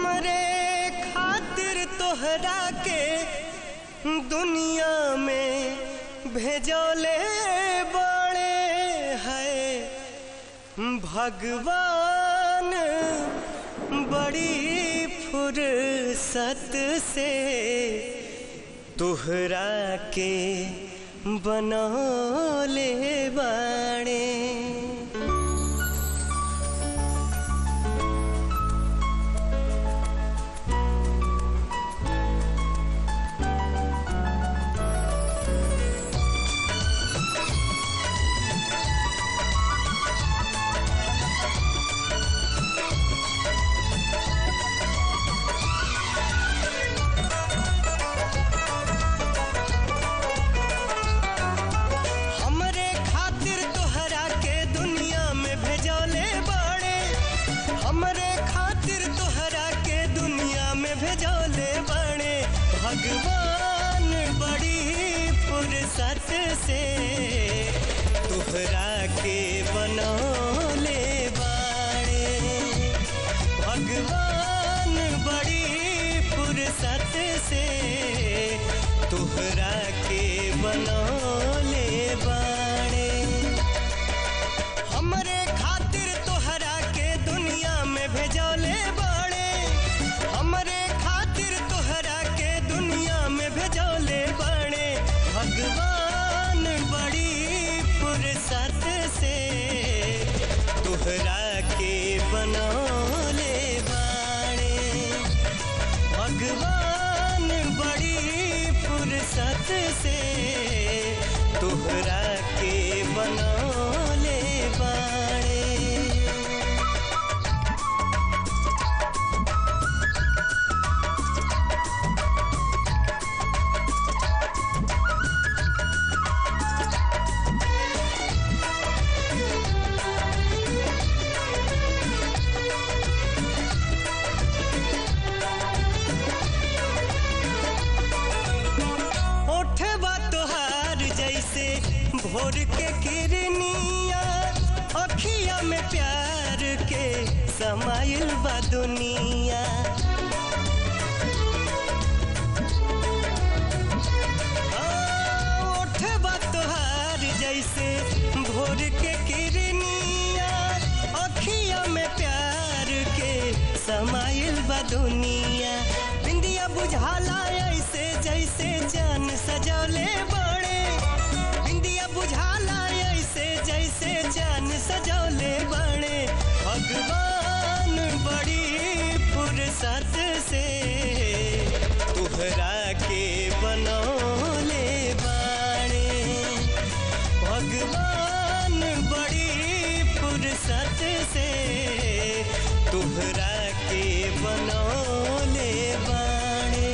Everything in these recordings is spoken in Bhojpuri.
हमरे खातिर तोहरा के दुनिया में भेजोले बड़े है भगवान बड़ी फुर्सत से तोहरा के बनौले बाणे हमरे खातिर तोहरा के दुनिया में भेजौले बड़े हमरे खातिर तोहरा के दुनिया में भेजौले बड़े भगवान बड़ी फुर्सत से तोहरा के बनौले बाड़े भगवान बड़ी फुर्सत से तोहरा के बनौले बाड़े हमरे खातिर तोहरा के दुनिया में भेजौले बाड़े हमरे खातिर तोहरा के दुनिया में भेजौले बाड़े भगवान बड़ी फुर्सत से तोहरा के बनौले बाड़े भगवान बड़ी फुर्सत से तोहरा के बनौले बाड़े ओठवा तोहार जैसे भोर के किरनिया अखिया में प्यार के समाइल बा दुनिया हाँ, ओठवा तोहार जैसे भोर के किरनिया अखिया में प्यार के समाइल बा दुनिया बिंदिया बुझाला ऐसे जैसे जान सजौले बड़े बिंदिया बुझाला ऐसे जैसे जान सजौले बड़े भगवान बड़ी फुर्सत से तोहरा के बनौले बाड़े भगवान बड़ी फुर्सत से तोहरा के बनौले बाड़े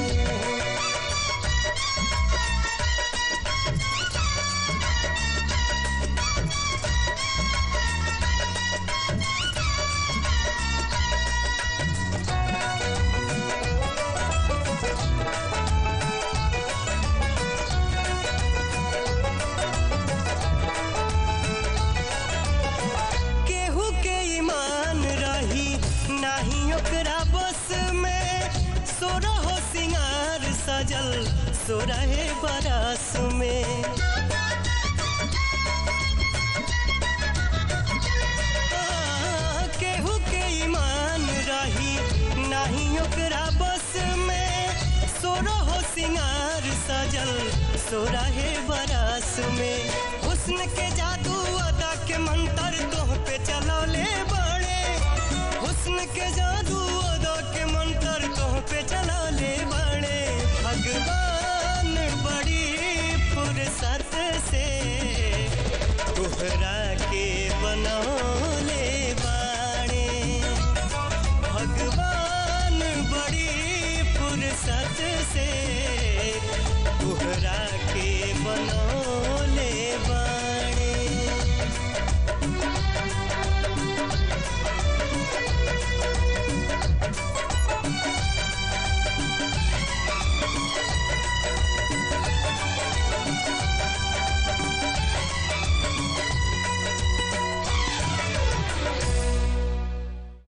केहू के ईमान रही नाही ओकरा बस में सोरहो सिंगार सजल सोरहे बरस में आ, केहू के ईमान रही नाही ओकरा बस में सोरहो सिंगार सजल सोरहे बरस में हुस्न के जादू अदा के मंत्र तोह पे चलौले बड़े हुस्न के जादू